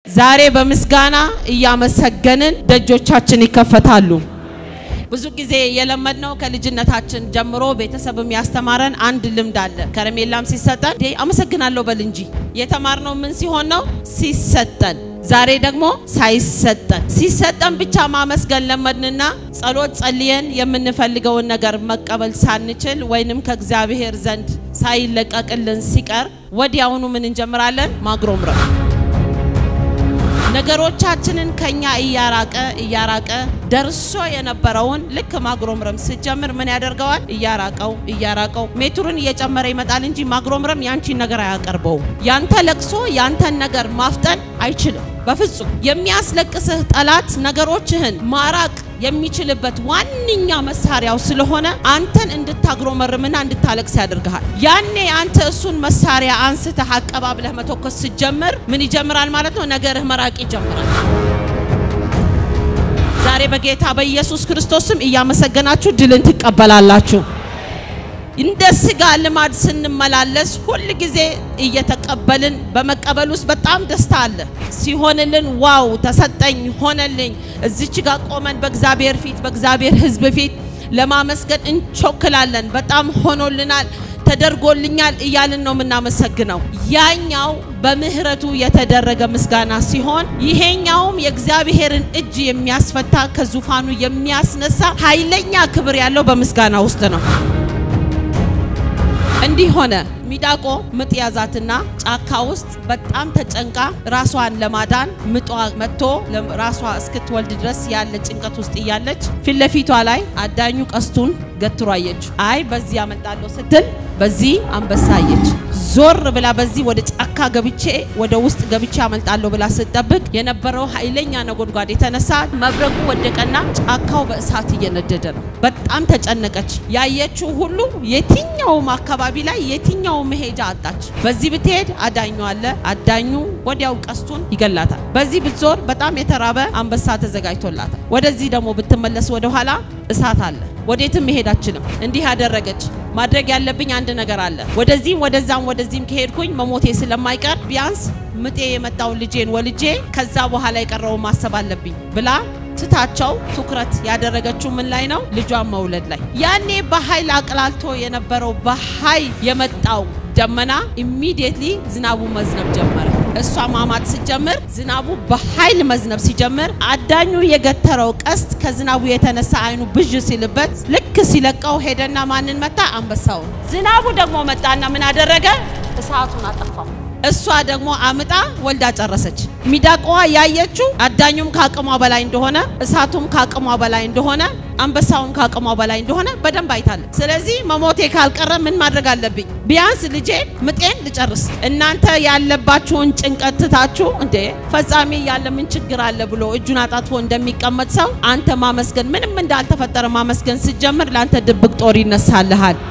ዛሬ በምስጋና እያመሰገንን ደጆቻችን ይከፈታሉ። ብዙ ጊዜ የለመድነው ከልጅነታችን ጀምሮ ቤተሰብም ያስተማረን አንድ ልምድ አለ። ከረሜላም ሲሰጠን እንዴ አመሰግናለሁ በል እንጂ። የተማርነው ምን ሲሆን ነው? ሲሰጠን። ዛሬ ደግሞ ሳይሰጠን፣ ሲሰጠን ብቻ ማመስገን ለመድንና ጸሎት ጸልየን የምንፈልገውን ነገር መቀበል ሳንችል ወይንም ከእግዚአብሔር ዘንድ ሳይለቀቅልን ሲቀር ወዲያውኑ ምን እንጀምራለን? ማግሮምረም ነገሮቻችንን ከኛ እያራቀ እያራቀ ደርሶ የነበረውን ልክ ማግሮምረም ስጀምር ምን ያደርገዋል? እያራቀው እያራቀው ሜትሩን እየጨመረ ይመጣል እንጂ ማግሮምረም ያንቺን ነገር አያቀርበውም። ያንተ ለቅሶ ያንተን ነገር ማፍጠን አይችልም በፍጹም። የሚያስለቅስህ ጠላት ነገሮችህን ማራቅ የሚችልበት ዋነኛ መሳሪያው ስለሆነ አንተን እንድታግሮመርምና እንድታለቅስ ያደርግሃል። ያኔ አንተ እሱን መሳሪያ አንስተህ አቀባብለህ መተኮስ ስትጀምር ምን ይጀምራል ማለት ነው? ነገርህ መራቅ ይጀምራል። ዛሬ በጌታ በኢየሱስ ክርስቶስም እያመሰገናችሁ ድልን ትቀበላላችሁ። እንደ ስጋ ልማድ ስንመላለስ ሁል ጊዜ እየተቀበልን በመቀበል ውስጥ በጣም ደስታ አለ። ሲሆንልን ዋው ተሰጠኝ፣ ሆነልኝ። እዚች ጋር ቆመን በእግዚአብሔር ፊት በእግዚአብሔር ሕዝብ ፊት ለማመስገን እንቾክላለን። በጣም ሆኖልናል፣ ተደርጎልኛል እያልን ነው የምናመሰግነው። ያኛው በምህረቱ የተደረገ ምስጋና ሲሆን ይሄኛውም የእግዚአብሔርን እጅ የሚያስፈታ ከዙፋኑ የሚያስነሳ ኃይለኛ ክብር ያለው በምስጋና ውስጥ ነው። እንዲህ ሆነ። ሚዳቆ ምጥ ያዛትና ጫካ ውስጥ በጣም ተጨንቃ ራሷን ለማዳን ምጧ መጥቶ ራሷ እስክትወልድ ድረስ ያለ ጭንቀት ውስጥ እያለች ፊት ለፊቷ ላይ አዳኙ ቀስቱን ገትሮ አየችው። አይ በዚህ አመልጣለሁ ስትል በዚህ አንበሳ አየች። ዞር ብላ በዚህ ወደ ጫካ ገብቼ ወደ ውስጥ ገብቼ አመልጣለሁ ብላ ስትጠብቅ የነበረው ኃይለኛ ነጎድጓድ የተነሳ መብረቁ ወደቀና ጫካው በእሳት እየነደደ ነው። በጣም ተጨነቀች። ያየችው ሁሉ የትኛውም አካባቢ ላይ የትኛው መሄጃ አጣች። በዚህ ብትሄድ አዳኙ አለ። አዳኙ ወዲያው ቀስቱን ይገላታል። በዚህ ብትዞር በጣም የተራበ አንበሳ ተዘጋጅቶላታል። ወደዚህ ደግሞ ብትመለስ ወደ ኋላ እሳት አለ። ወዴትም መሄድ አችልም። እንዲህ ያደረገች ማድረግ ያለብኝ አንድ ነገር አለ። ወደዚህም ወደዛም ወደዚህም ከሄድኩኝ መሞቴ ስለማይቀር ቢያንስ ምጤ የመጣውን ልጄን ወልጄ ከዛ በኋላ የቀረውን ማሰብ አለብኝ ብላ ትታቸው ትኩረት ያደረገችው ምን ላይ ነው? ልጇን መውለድ ላይ። ያኔ በኃይል አቅላልቶ የነበረው በኃይል የመጣው ደመና ኢሚዲየትሊ ዝናቡ መዝነብ ጀመረ። እሷ ማማጥ ስትጀምር ዝናቡ በኃይል መዝነብ ሲጀምር አዳኙ የገተረው ቀስት ከዝናቡ የተነሳ አይኑ ብዥ ሲልበት ልክ ሲለቀው ሄደና ማንን መታ? አንበሳውን። ዝናቡ ደግሞ መጣና ምን አደረገ? እሳቱን አጠፋው። እሷ ደግሞ አምጣ ወልዳ ጨረሰች። ሚዳቋዋ ያየችው አዳኙም ከአቅሟ በላይ እንደሆነ፣ እሳቱም ከአቅሟ በላይ እንደሆነ፣ አንበሳውም ከአቅሟ በላይ እንደሆነ በደንብ አይታለች። ስለዚህ መሞቴ ካልቀረ ምን ማድረግ አለብኝ? ቢያንስ ልጄን ምጤን ልጨርስ። እናንተ ያለባችሁን ጭንቀት ትታችሁ እንዴ ፈጻሜ ያለ ምን ችግር አለ ብሎ እጁን አጣጥፎ እንደሚቀመጥ ሰው አንተ ማመስገን ምንም እንዳልተፈጠረ ማመስገን ስትጀምር ለአንተ ድብቅ ጦር ይነሳልሃል።